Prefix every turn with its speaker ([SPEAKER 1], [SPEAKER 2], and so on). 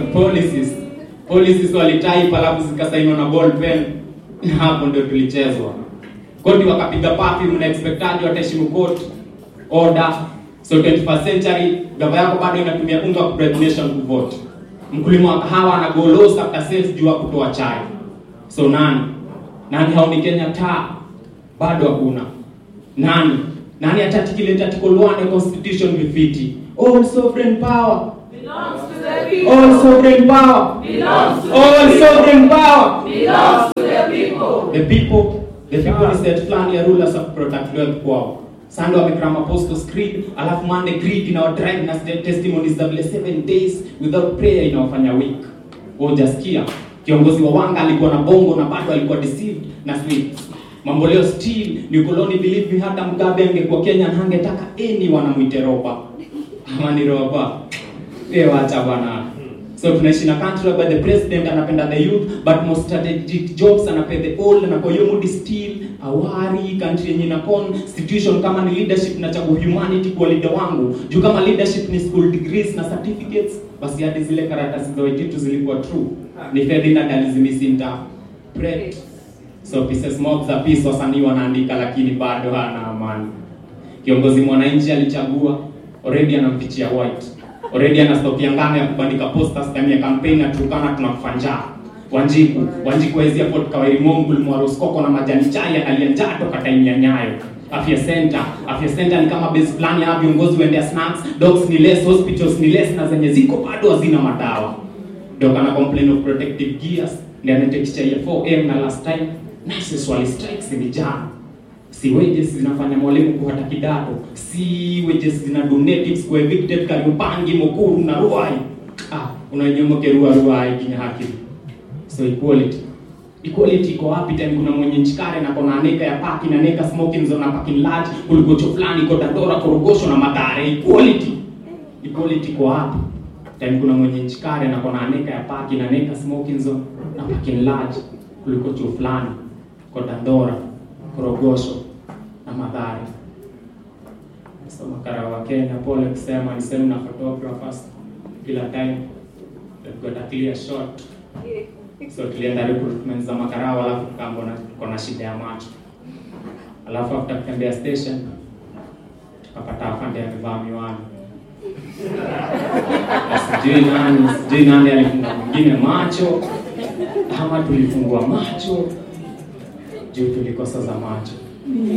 [SPEAKER 1] policies policies walitype alafu zikasainiwa na ball pen na hapo ndio tulichezwa koti wakapiga papi mna expectaji wataheshimu court order so 21st century gava yako bado inatumia unga ku bribe nation kuvote mkulima wa kahawa anagolosa after sales juu ya kutoa chai so nani nani haoni Kenya taa bado hakuna nani nani atatikile article 1 ya constitution vifiti all sovereign power
[SPEAKER 2] belongs to the people.
[SPEAKER 1] all sovereign power
[SPEAKER 2] belongs to
[SPEAKER 1] all
[SPEAKER 2] the people.
[SPEAKER 1] sovereign power
[SPEAKER 2] belongs to the people.
[SPEAKER 1] the people the people is set fulani ya rulers of protect wealth kwao Sunday wamekram apostles creed alafu Monday creed inawadrive na st- testimonies za vile seven days without prayer inawafanya weak hujasikia kiongozi wa wanga alikuwa na bongo na bado alikuwa deceived na sweets mambo leo still ni koloni believe me hata mgabe angekuwa Kenya na hangetaka any wanamwite roba ama ni roba eh wacha bwana so tunaishi na country where the president anapenda the youth but most strategic jobs anapea the old na kwa hiyo mood still awari country yenye na constitution kama ni leadership na chagu humanity kwa leader wangu juu kama leadership ni school degrees na certificates basi hadi zile karatasi za wejitu zilikuwa true ni Ferdinand alizimisinta pret so pieces mob za peace wasanii wanaandika lakini bado hana amani kiongozi mwananchi alichagua already anampichia white already ana stock ya ngano ya kubandika posters time ya campaign na tukana tunakufa njaa Wanjiku Wanjiku hawezi afford kawairi mongu mwaroskoko na majani chai analia njaa toka time ya nyayo afya center afya center ni kama base plan ya viongozi waendea snacks dogs ni less hospitals ni less na zenye ziko bado hazina madawa ndio kana complain of protective gears ndio anatekisha ya 4M na last time nurses wali strikes ni jana si wages zinafanya mwalimu kuhata kidato si wages zina donatives kwa evicted Kariobangi Mukuru na Ruai ah unanyomoke Ruai Ruai kinya haki so equality equality iko wapi time kuna mwenye nchikare na kona aneka ya parking na neka smoking zone na parking large kuligocho fulani kwa Dandora Korogosho na Madare equality equality iko wapi time kuna mwenye nchikare na kona aneka ya parking na neka smoking zone na parking large kuliko chuo fulani kwa Dandora Korogosho na Madhare. So makara wa Kenya, pole kusema ni same na photographers kila time they've got a clear shot. So tulienda recruitment za makarao, alafu tukaambona tuko na shida ya macho, alafu after kutembea station tukapata afande amevaa miwani Na sijui nani sijui nani alifunga mwingine macho ama tulifungua macho juu tulikosa za macho